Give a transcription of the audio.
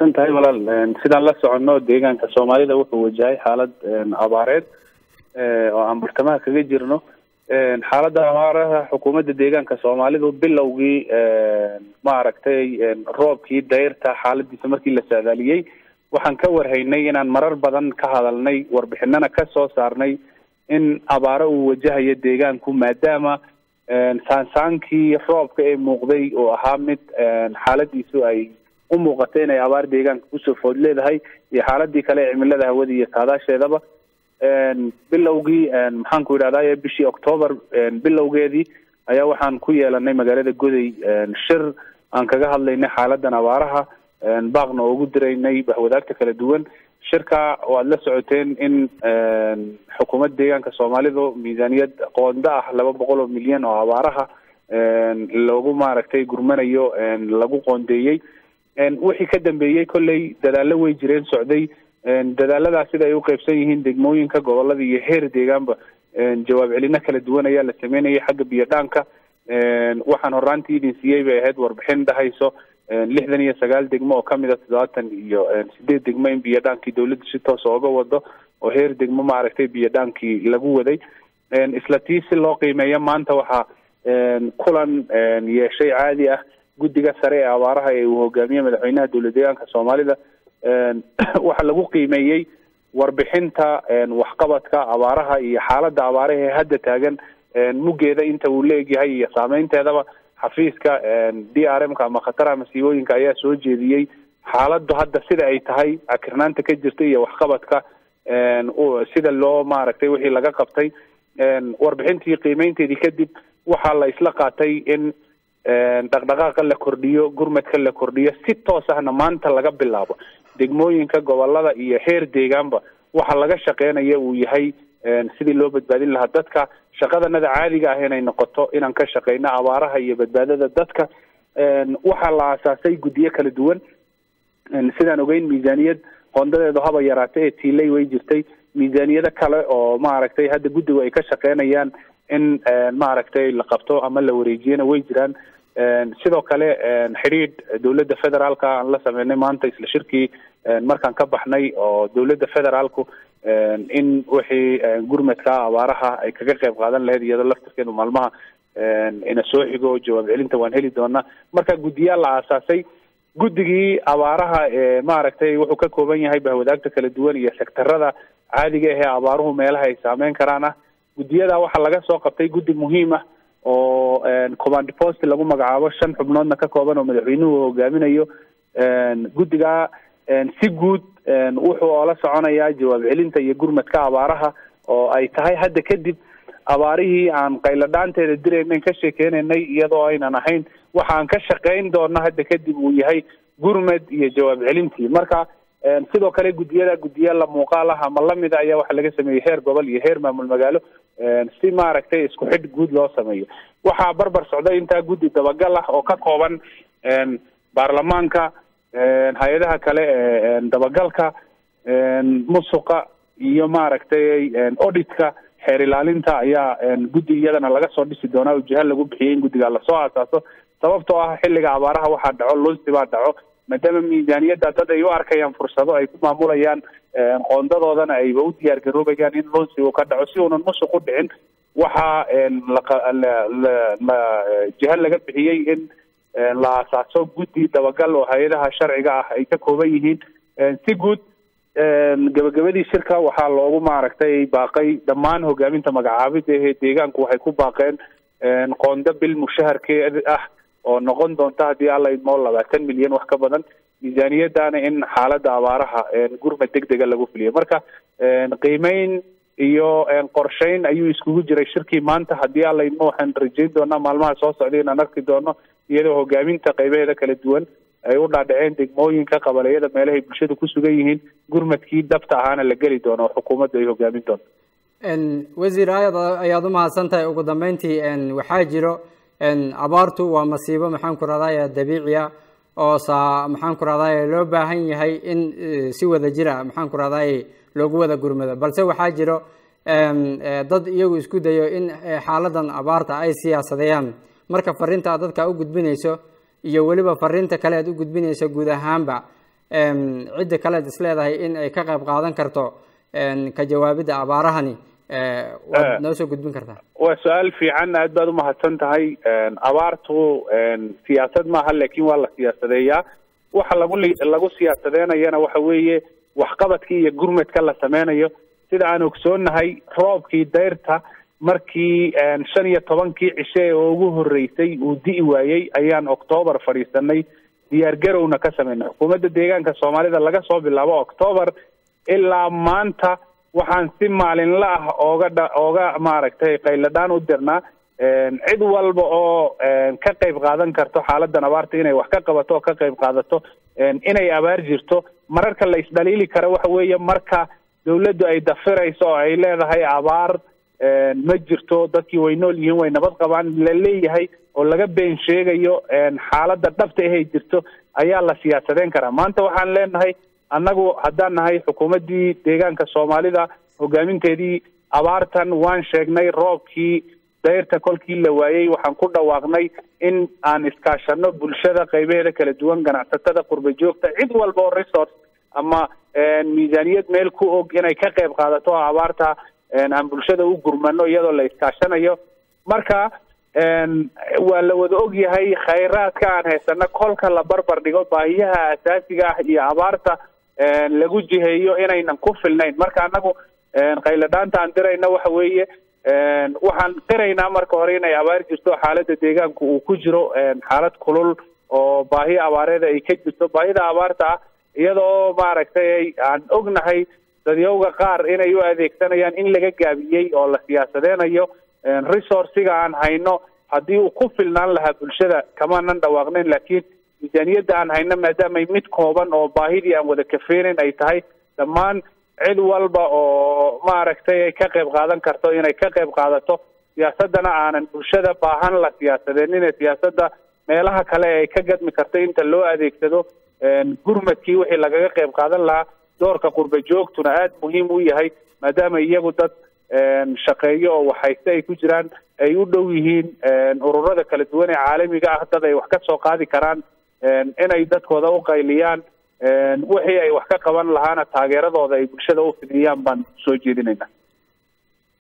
mahadsan tahay walaal sidaan la soconno deegaanka soomaalida wuxuu wajahay xaalad abaareed oo aan bartamaha kaga jirno xaaladda abaaraha xukuumadda deegaanka soomaalidu bilowgii maaragtay roobkii dayrta xaaladiisa markii la saadaaliyey waxaan ka warhaynay inaan marar badan ka hadalnay warbixinana ka soo saarnay in abaaro uu wajahayo deegaanku maadaama saansaankii roobka ee muuqday oo ahaa mid xaaladiisu ay u muuqatay inay abaar deegaanka kusoo food leedahay iyo xaaladii kale ee cimilada hawada iyo saadaasheedaba bilowgii maxaan ku idhahdaye bishii octoobar bilowgeedii ayaa waxaan ku yeelanay magaalada goday shir aan kaga hadlaynay xaaladan abaaraha baaqna oo ugu diraynay bahwadaagta kala duwan shirka waad la socoteen in xukuumadda deegaanka soomaalidu miisaaniyad qoonda ah laba boqol oo milyan oo abaaraha loogu maaragtay gurmanayo lagu qoondeeyey wixii ka dambeeyey kolley dadaallo way jireen socday dadaaladaas sida ay u qeybsan yihiin degmooyinka gobolada iyo heer deegaanba jawaab celino kala duwan ayaa la sameynayay xagga biyo dhaanka waxaan horaantii idin siiyey bay ahayd warbixin dhahayso lixdan iyo sagaal degmo oo kamid a toddobaatan iyo sideed degmo in biyo dhaankii dawladda si toosa oga wado oo heer degmo maaragtay biyo dhaankii lagu waday isla tii si loo qiimeeyo maanta waxaa kulan yeeshay caadi ah guddiga sare ee abaaraha ee uu hogaamiye madaxweynaha dowlad deegaanka soomaalida waxaa lagu qiimeeyey warbixinta waxqabadka abaaraha iyo xaaladda abaaraha ee hadda taagan muggeeda inta uu la egyahay iyo saameynteedaba xafiiska d r m ka ama khataraha masiibooyinka ayaa soo jeediyey xaaladdu hadda sida ay tahay cakirnaanta ka jirta iyo waxqabadka sida loo maaragtay wixii laga qabtay warbixintii qiimeynteedii kadib waxaa la isla qaatay in dhaqdhaqaaqa la kordhiyo gurmadka la kordhiyo si toos ahna maanta laga bilaabo degmooyinka gobolada iyo heer deegaanba waxa laga shaqeynaya uu yahay sidii loo badbaadin lahaa dadka shaqadanada caadiga ah inay noqoto inaan ka shaqeyno abaaraha iyo badbaadada dadka waxaa la aasaasay guddiyo kala duwan sidaan ogeyn miisaaniyad qoondadeedu haba yaraatay ee tiilay way jirtay miisaaniyado kale oo maaragtay hadda guddigu ay ka shaqeynayaan in maaragtay la qabto ama la wareejiyana way jiraan sidoo kale xidhiidh dowladda federaalka aan la sameynay maanta isla shirkii markaan ka baxnay oo dowladda federaalku in wixii gurmadka abaaraha ay kaga qayb qaadan lahayd iyadoo laftirkeedu maalmaha ina soo xigo jawaab celinta waan heli doonaa marka guddiyaal la aasaasay guddigii abaaraha maaragtay wuxuu ka kooban yahay bahwadaagta kala duwan iyo sektarada caadiga ahee abaaruhu meelaha ay saameyn karaan ah guddiyada waxaa laga soo qabtay guddi muhiim ah oo command post lagu magacaabo shan xubnoodna ka kooban oo madaxweynuhu hogaaminayo guddiga si guud wuxuu oola soconayaa jawaab celinta iyo gurmadka abaaraha oo ay tahay hadda kadib abaarihii aan qayladhaanteeda diraynayn ka sheekeynaynay iyadoo aynan ahayn waxa aan ka shaqeyn doona hadda kadib uu yahay gurmad iyo jawaab celintii marka sidoo kale guddiyada guddiya la muuqaal ah ama lamida ayaa waxaa laga sameeyey heer gobol iyo heer maamul magaalo si maaragtay isku xidh guud loo sameeyo waxaa barbar socda intaa guddi dabagal ah oo ka kooban baarlamaanka hay-adaha kale ee dabagalka musuqa iyo maaragtay auditka xeer ilaalinta ayaa guddi iyadana laga soo dhisi doonaa oo jiha lagu bixiyay in guddiga lasoo aasaaso sababtoo ah xilliga abaaraha waxaa dhaco lunsi baa dhaco maadaama miisaaniyadda dad ay u arkayaan fursado ay ku maamulayaan qoondadoodana ayba u diyaar garoobayaan in lunsi uu ka dhaco si uunan musuq u dhicin waxaa la jiha laga bixiyey in la aasaaso guddi dabagal oo hay-adaha sharciga ah ay ka kooban yihiin si guud gabagabadii shirka waxaa loogu maaragtay baaqay dhammaan hogaaminta magacaabida ee deegaanku waxay ku baaqeen qoonda bil mushaharkeed ah oo noqon doonta haddii alla idmoo labaatan milyan wax ka badan miisaaniyadana in xaaladda abaaraha gurmad deg dega lagu fuliyo marka qiimeyn iyo qorsheyn ayuu iskugu jiray shirkii maanta haddii alla idmo waxaan rajeyn doonaa maalmaha soo socday inaan arki doono iyadoo hogaaminta qaybaheeda kala duwan ay u dhaadhaceen degmooyinka qabaleyada meelahay bulshada ku sugan yihiin gurmadkii dabta ahaana la geli doono oo xukuumaddu ay hogaamin doonto wasiir aayad ayaad u mahadsan tahay ugu dambeyntii waxaa jiro abaartu waa masiibo maxaan ku rahdaye dabiici ah oo saa maxaan ku rahdaye loo baahan yahay in si wada jira maxaan ku rahdaye loogu wada gurmado balse waxaa jiro dad iyagu isku dayo in xaaladan abaarta ay siyaasadeeyaan marka fariinta aad dadka u gudbinayso iyo weliba fariinta kale aad u gudbinayso guud ahaanba cidda kaleed isleedahay in ay ka qayb qaadan karto ka jawaabidda abaarahani waad noo soo gudbin kartaa waa su-aal fiican aad baad umahadsan tahay abaartu siyaasad maaha laakiin waa la siyaasadeeyaa waxa lagu lagu siyaasadeynayana waxa weeye waxqabadkii iyo gurmadka la sameynayo sida aan ogsoonahay roobkii dayrta markii shan iyo tobankii cishe ee ugu horreysay uu di'i waayey ayaan octoobar fadhiisanay diyaar garowna ka sameynay xukuumadda deegaanka soomaalida laga soo bilaabo octoobar ilaa maanta waxaan si maalinla ah ooga dha ooga maaragtay qayladhaan u dirnaa cid walba oo ka qayb qaadan karto xaaladan abaarta inay wax ka qabato oo ka qayb qaadato inay abaar jirto mararka la isdhaliili kara waxa weeye marka dawladdu ay dafirayso oo ay leedahay abaar ma jirto dadkii way nool yihiin way nabad qabaan la leeyahay oo laga been sheegayo xaaladda dhabta ahay jirto ayaa la siyaasadeyn karaa maanta waxaan leenahay annagu haddaan nahay xukuumaddii deegaanka soomaalida hogaaminteedii abaartan waan sheegnay roobkii dayrta kolkii la waayey waxaan ku dhawaaqnay in aan iskaashano bulshada qaybaheeda kala duwan ganacsatada qurba joogta cid walba oo resource ama miisaaniyad meel ku og inay ka qayb qaadato oo abaarta aan bulshada u gurmano iyadoo la iskaashanayo marka waa la wada og yahay khayraadka aan haysano kolka la barbar dhigo baahiyaha asaasiga ah iyo abaarta lagu jiheeyo inaynan ku filnayn marka anagu qayladhaanta aan dirayna waxa weeye waxaan qiraynaa marka hore inay abaar jirto xaaladda deegaanku uu ku jiro xaalad kulul oo baahi abaareeda ay ka jirto baahida abaarta ah iyadoo maaragtay aan ognahay dadyowga qaar inay u adeegsanayaan in laga gaabiyey oo la siyaasadeynayo resourciga aan hayno haddii uu ku filnaan lahaa bulshada kamaanan dhawaaqnayn laakiin miisaaniyadda aan hayno maadaamay mid kooban oo baahidii aan wada kafeenayn ay tahay dhammaan cid walba oo maaragtay ay ka qayb qaadan karto inay ka qayb qaadato siyaasaddana aanan bulshada baahan la siyaasadeenin ee siyaasadda meelaha kale ay ka gadmi karto inta loo adeegsado gurmadkii wixii lagaga qayb qaadan lahaa doorka qurba joogtuna aada muhiim u yahay maadaama iyagu dad shaqeeyo oo waxhayste ay ku jiraan ay u dhow yihiin ururada kala duwan ee caalamiga ah dad ay wax ka soo qaadi karaan inay dadkooda u qayliyaan wixii ay wax ka qaban lahaana taageeradooda ay bulshada u fidiyaan baan soo jeedinaynaa